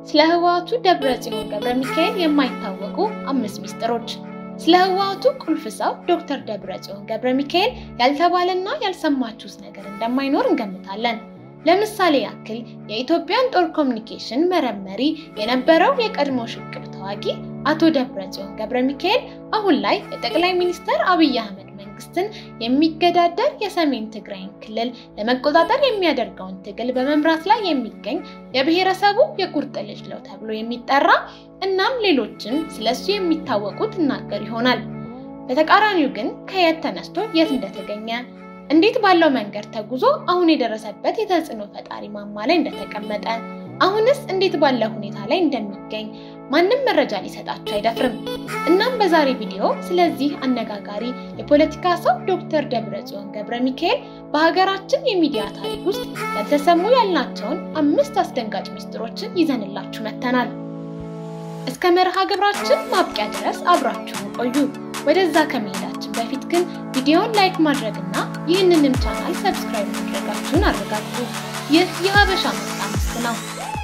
ስለ ህወሓቱ ደብረጽዮን ገብረ ሚካኤል የማይታወቁ አምስት ሚስጥሮች። ስለ ህወሓቱ ቁልፍ ሰው ዶክተር ደብረጽዮን ገብረ ሚካኤል ያልተባለና ያልሰማችሁት ነገር እንደማይኖር እንገምታለን። ለምሳሌ ያክል የኢትዮጵያን ጦር ኮሚኒኬሽን መረመሪ የነበረው የቀድሞ ሽቅብ ተዋጊ አቶ ደብረጽዮን ገብረ ሚካኤል አሁን ላይ የጠቅላይ ሚኒስትር አብይ አህመድ መንግስትን የሚገዳደር የሰሜን ትግራይን ክልል ለመቆጣጠር የሚያደርገውን ትግል በመምራት ላይ የሚገኝ የብሔረሰቡ የቁርጥ ልጅ ነው ተብሎ የሚጠራ እናም ሌሎችም ስለሱ የሚታወቁ ትናገር ይሆናል። በተቃራኒው ግን ከየት ተነስቶ የት እንደተገኘ እንዴት ባለው መንገድ ተጉዞ አሁን የደረሰበት የተጽዕኖ ፈጣሪ ማማ ላይ እንደተቀመጠ አሁንስ እንዴት ባለ ሁኔታ ላይ እንደሚገኝ ማንም መረጃ ሊሰጣቸው አይደፍርም። እናም በዛሬ ቪዲዮ ስለዚህ አነጋጋሪ የፖለቲካ ሰው ዶክተር ደብረጽዮን ገብረ ሚካኤል በሀገራችን የሚዲያ ታሪክ ውስጥ ያልተሰሙ ያልናቸውን አምስት አስደንጋጭ ሚስጥሮችን ይዘንላችሁ መጥተናል። እስከ መርሃ ግብራችን ማብቂያ ድረስ አብራችሁን ቆዩ። ወደዛ ከመሄዳችን በፊት ግን ቪዲዮውን ላይክ ማድረግና ይህንንም ቻናል ሰብስክራይብ ማድረጋችሁን አረጋግጡ። ይህ የሀበሻ ምርጥ አምስት ነው።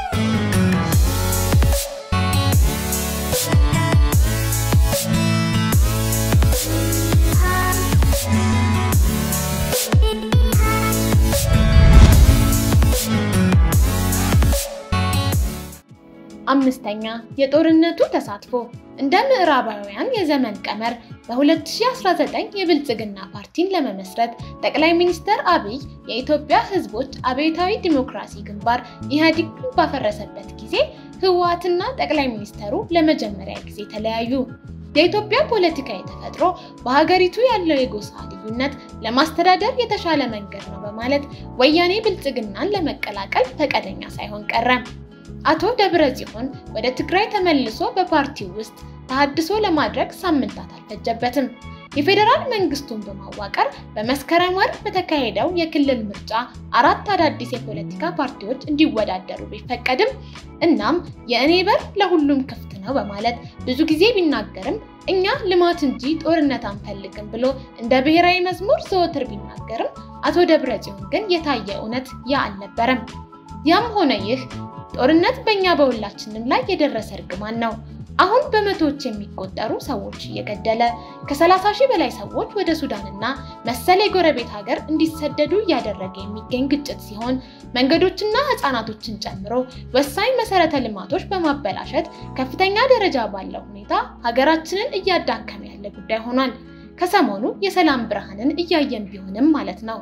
አምስተኛ የጦርነቱ ተሳትፎ እንደ ምዕራባውያን የዘመን ቀመር በ2019 የብልጽግና ፓርቲን ለመመስረት ጠቅላይ ሚኒስትር አብይ የኢትዮጵያ ሕዝቦች አብዮታዊ ዲሞክራሲ ግንባር ኢህአዴግን ባፈረሰበት ጊዜ ህወሓትና ጠቅላይ ሚኒስትሩ ለመጀመሪያ ጊዜ ተለያዩ። የኢትዮጵያ ፖለቲካዊ ተፈጥሮ በሀገሪቱ ያለው የጎሳ ልዩነት ለማስተዳደር የተሻለ መንገድ ነው በማለት ወያኔ ብልጽግናን ለመቀላቀል ፈቃደኛ ሳይሆን ቀረ። አቶ ደብረጽዮን ወደ ትግራይ ተመልሶ በፓርቲው ውስጥ ተሃድሶ ለማድረግ ሳምንታት አልፈጀበትም። የፌዴራል መንግስቱን በማዋቀር በመስከረም ወር በተካሄደው የክልል ምርጫ አራት አዳዲስ የፖለቲካ ፓርቲዎች እንዲወዳደሩ ቢፈቀድም እናም የእኔ በር ለሁሉም ክፍት ነው በማለት ብዙ ጊዜ ቢናገርም እኛ ልማት እንጂ ጦርነት አንፈልግም ብሎ እንደ ብሔራዊ መዝሙር ዘወትር ቢናገርም አቶ ደብረጽዮን ግን የታየ እውነት ያ አልነበረም። ያም ሆነ ይህ ጦርነት በእኛ በሁላችንም ላይ የደረሰ እርግማን ነው። አሁን በመቶዎች የሚቆጠሩ ሰዎች እየገደለ ከ30 ሺህ በላይ ሰዎች ወደ ሱዳንና መሰል የጎረቤት ሀገር እንዲሰደዱ እያደረገ የሚገኝ ግጭት ሲሆን መንገዶችና ሕፃናቶችን ጨምሮ ወሳኝ መሰረተ ልማቶች በማበላሸት ከፍተኛ ደረጃ ባለው ሁኔታ ሀገራችንን እያዳከመ ያለ ጉዳይ ሆኗል። ከሰሞኑ የሰላም ብርሃንን እያየን ቢሆንም ማለት ነው።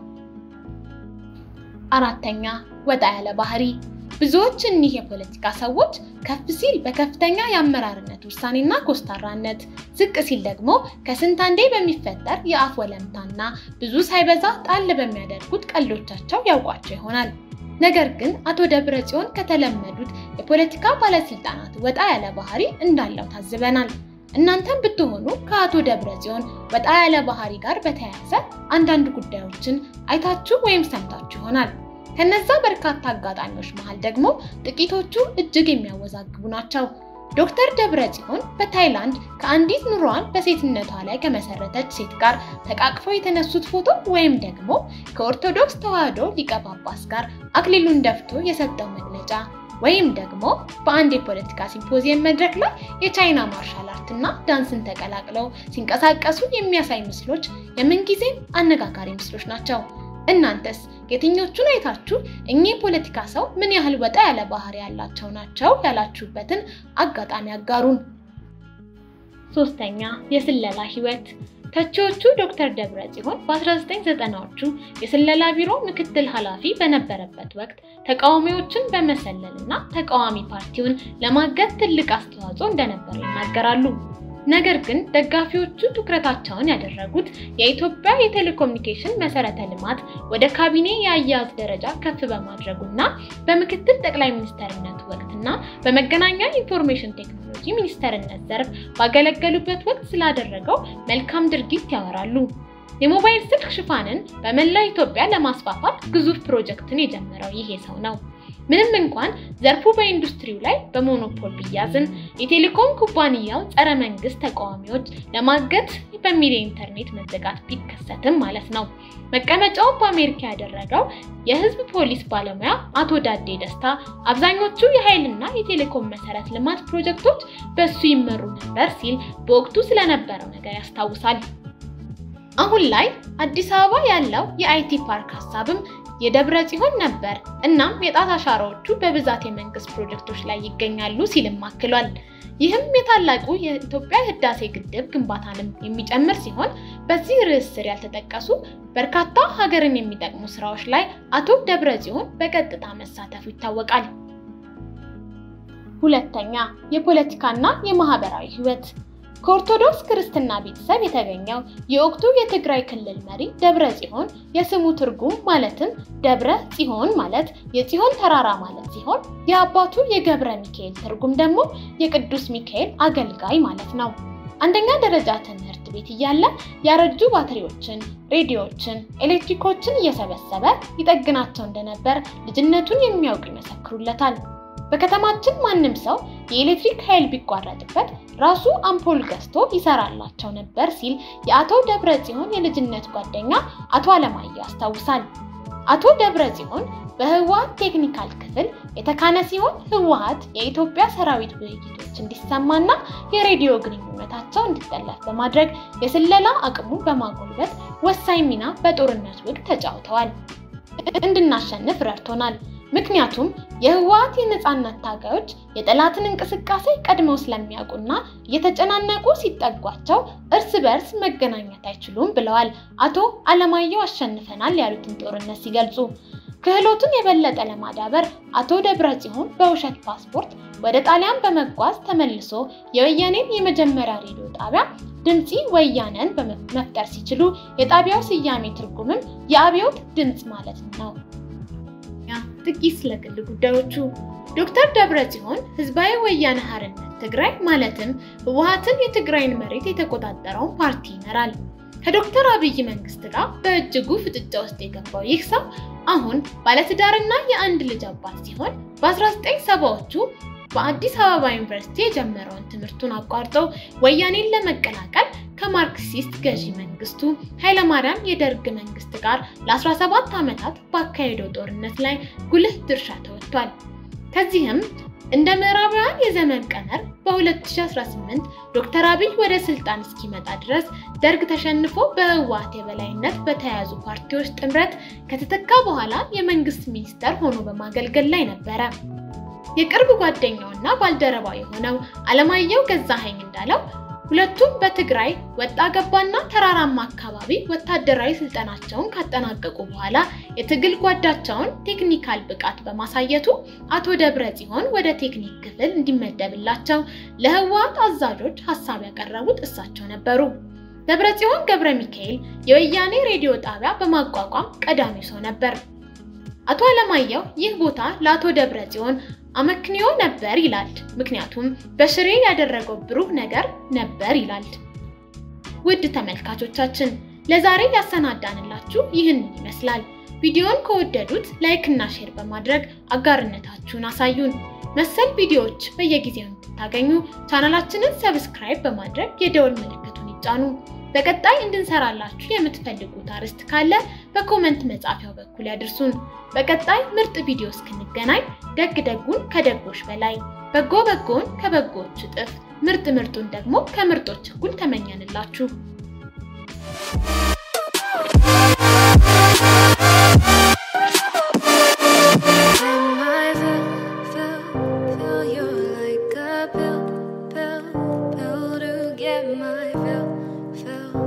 አራተኛ ወጣ ያለ ባህሪ ብዙዎች እኒህ የፖለቲካ ሰዎች ከፍ ሲል በከፍተኛ የአመራርነት ውሳኔና ኮስታራነት፣ ዝቅ ሲል ደግሞ ከስንት አንዴ በሚፈጠር የአፍ ወለምታና ብዙ ሳይበዛ ጣል በሚያደርጉት ቀልዶቻቸው ያውቋቸው ይሆናል። ነገር ግን አቶ ደብረጽዮን ከተለመዱት የፖለቲካ ባለስልጣናት ወጣ ያለ ባህሪ እንዳለው ታዝበናል። እናንተም ብትሆኑ ከአቶ ደብረጽዮን ወጣ ያለ ባህሪ ጋር በተያያዘ አንዳንድ ጉዳዮችን አይታችሁ ወይም ሰምታችሁ ይሆናል። ከነዛ በርካታ አጋጣሚዎች መሃል ደግሞ ጥቂቶቹ እጅግ የሚያወዛግቡ ናቸው። ዶክተር ደብረጽዮን በታይላንድ ከአንዲት ኑሯን በሴትነቷ ላይ ከመሰረተች ሴት ጋር ተቃቅፈው የተነሱት ፎቶ ወይም ደግሞ ከኦርቶዶክስ ተዋሕዶ ሊቀ ጳጳስ ጋር አክሊሉን ደፍቶ የሰጠው መግለጫ ወይም ደግሞ በአንድ የፖለቲካ ሲምፖዚየም መድረክ ላይ የቻይና ማርሻል አርትና ዳንስን ተቀላቅለው ሲንቀሳቀሱ የሚያሳይ ምስሎች የምንጊዜም አነጋጋሪ ምስሎች ናቸው። እናንተስ የትኞቹን አይታችሁ እኚህ ፖለቲካ ሰው ምን ያህል ወጣ ያለ ባህሪ ያላቸው ናቸው ያላችሁበትን አጋጣሚ አጋሩን። ሶስተኛ የስለላ ህይወት። ተቺዎቹ ዶክተር ደብረጽዮን በ1990ዎቹ የስለላ ቢሮ ምክትል ኃላፊ በነበረበት ወቅት ተቃዋሚዎችን በመሰለል እና ተቃዋሚ ፓርቲውን ለማገዝ ትልቅ አስተዋጽኦ እንደነበረው ይናገራሉ። ነገር ግን ደጋፊዎቹ ትኩረታቸውን ያደረጉት የኢትዮጵያ የቴሌኮሙኒኬሽን መሰረተ ልማት ወደ ካቢኔ የአያያዝ ደረጃ ከፍ በማድረጉና በምክትል ጠቅላይ ሚኒስተርነቱ ወቅትና በመገናኛ ኢንፎርሜሽን ቴክኖሎጂ ሚኒስተርነት ዘርፍ ባገለገሉበት ወቅት ስላደረገው መልካም ድርጊት ያወራሉ። የሞባይል ስልክ ሽፋንን በመላ ኢትዮጵያ ለማስፋፋት ግዙፍ ፕሮጀክትን የጀመረው ይሄ ሰው ነው። ምንም እንኳን ዘርፉ በኢንዱስትሪው ላይ በሞኖፖል ቢያዝም የቴሌኮም ኩባንያው ጸረ መንግስት ተቃዋሚዎች ለማገት በሚል የኢንተርኔት መዘጋት ቢከሰትም ማለት ነው። መቀመጫውን በአሜሪካ ያደረገው የህዝብ ፖሊስ ባለሙያ አቶ ዳዴ ደስታ አብዛኞቹ የኃይልና የቴሌኮም መሰረት ልማት ፕሮጀክቶች በሱ ይመሩ ነበር ሲል በወቅቱ ስለነበረው ነገር ያስታውሳል። አሁን ላይ አዲስ አበባ ያለው የአይቲ ፓርክ ሀሳብም የደብረ ጽዮን ነበር። እናም የጣት አሻራዎቹ በብዛት የመንግስት ፕሮጀክቶች ላይ ይገኛሉ ሲልም አክሏል። ይህም የታላቁ የኢትዮጵያ ህዳሴ ግድብ ግንባታንም የሚጨምር ሲሆን በዚህ ርዕስ ስር ያልተጠቀሱ በርካታ ሀገርን የሚጠቅሙ ስራዎች ላይ አቶ ደብረ ጽዮን በቀጥታ መሳተፉ ይታወቃል። ሁለተኛ የፖለቲካና የማህበራዊ ህይወት ከኦርቶዶክስ ክርስትና ቤተሰብ የተገኘው የወቅቱ የትግራይ ክልል መሪ ደብረ ጽዮን የስሙ ትርጉም ማለትም ደብረ ጽዮን ማለት የጽዮን ተራራ ማለት ሲሆን የአባቱ የገብረ ሚካኤል ትርጉም ደግሞ የቅዱስ ሚካኤል አገልጋይ ማለት ነው። አንደኛ ደረጃ ትምህርት ቤት እያለ ያረጁ ባትሪዎችን፣ ሬዲዮዎችን፣ ኤሌክትሪኮችን እየሰበሰበ ይጠግናቸው እንደነበር ልጅነቱን የሚያውቅ ይመሰክሩለታል። በከተማችን ማንም ሰው የኤሌክትሪክ ኃይል ቢቋረጥበት ራሱ አምፖል ገዝቶ ይሰራላቸው ነበር ሲል የአቶ ደብረ ጽዮን የልጅነት ጓደኛ አቶ አለማየሁ ያስታውሳል። አቶ ደብረ ጽዮን በህወሀት ቴክኒካል ክፍል የተካነ ሲሆን ህወሀት የኢትዮጵያ ሰራዊት ውይይቶች እንዲሰማና የሬዲዮ ግንኙነታቸው እንዲጠለፍ በማድረግ የስለላ አቅሙ በማጎልበት ወሳኝ ሚና በጦርነት ወቅት ተጫውተዋል። እንድናሸንፍ ረድቶናል። ምክንያቱም የህወሀት የነፃነት ታጋዮች የጠላትን እንቅስቃሴ ቀድመው ስለሚያውቁና እየተጨናነቁ ሲጠጓቸው እርስ በርስ መገናኘት አይችሉም ብለዋል አቶ አለማየሁ አሸንፈናል ያሉትን ጦርነት ሲገልጹ። ክህሎቱን የበለጠ ለማዳበር አቶ ደብረ ጽዮን በውሸት ፓስፖርት ወደ ጣሊያን በመጓዝ ተመልሶ የወያኔን የመጀመሪያ ሬዲዮ ጣቢያ ድምፂ ወያነን መፍጠር ሲችሉ የጣቢያው ስያሜ ትርጉምም የአብዮት ድምፅ ማለት ነው። ጥቂት ስለ ግል ጉዳዮቹ ዶክተር ደብረ ጽዮን ህዝባዊ ወያነ ሓርነት ትግራይ ማለትም ህወሀትን የትግራይን መሬት የተቆጣጠረውን ፓርቲ ይመራል። ከዶክተር አብይ መንግስት ጋር በእጅጉ ፍጥጫ ውስጥ የገባው ይህ ሰው አሁን ባለትዳርና የአንድ ልጅ አባት ሲሆን በ1970ዎቹ በአዲስ አበባ ዩኒቨርሲቲ የጀመረውን ትምህርቱን አቋርጦ ወያኔን ለመቀላቀል ከማርክሲስት ገዢ መንግስቱ ኃይለማርያም የደርግ መንግስት ጋር ለ17 ዓመታት ባካሄደው ጦርነት ላይ ጉልህ ድርሻ ተወጥቷል። ከዚህም እንደ ምዕራባውያን የዘመን ቀመር በ2018 ዶክተር አብይ ወደ ስልጣን እስኪመጣ ድረስ ደርግ ተሸንፎ በህወሓት የበላይነት በተያያዙ ፓርቲዎች ጥምረት ከተተካ በኋላ የመንግስት ሚኒስተር ሆኖ በማገልገል ላይ ነበረ። የቅርብ ጓደኛውና ባልደረባው የሆነው አለማየሁ ገዛኸኝ እንዳለው ሁለቱም በትግራይ ወጣ ገባና ተራራማ አካባቢ ወታደራዊ ስልጠናቸውን ካጠናቀቁ በኋላ የትግል ጓዳቸውን ቴክኒካል ብቃት በማሳየቱ አቶ ደብረ ጽዮን ወደ ቴክኒክ ክፍል እንዲመደብላቸው ለህወሓት አዛዦች ሀሳብ ያቀረቡት እሳቸው ነበሩ። ደብረ ጽዮን ገብረ ሚካኤል የወያኔ ሬዲዮ ጣቢያ በማቋቋም ቀዳሚው ሰው ነበር። አቶ አለማየሁ ይህ ቦታ ለአቶ ደብረ ጽዮን አመክንዮ ነበር ይላል። ምክንያቱም በሽሬ ያደረገው ብሩህ ነገር ነበር ይላል። ውድ ተመልካቾቻችን ለዛሬ ያሰናዳንላችሁ ይህንን ይመስላል። ቪዲዮን ከወደዱት ላይክ እና ሼር በማድረግ አጋርነታችሁን አሳዩን። መሰል ቪዲዮዎች በየጊዜው እንድታገኙ ቻናላችንን ሰብስክራይብ በማድረግ የደወል ምልክቱን ይጫኑ። በቀጣይ እንድንሰራላችሁ የምትፈልጉት አርዕስት ካለ በኮመንት መጻፊያው በኩል ያድርሱን። በቀጣይ ምርጥ ቪዲዮ እስክንገናኝ ደግ ደጉን ከደጎች በላይ በጎ በጎን ከበጎዎች እጥፍ ምርጥ ምርጡን ደግሞ ከምርጦች እኩል ተመኘንላችሁ። Get my fill, fill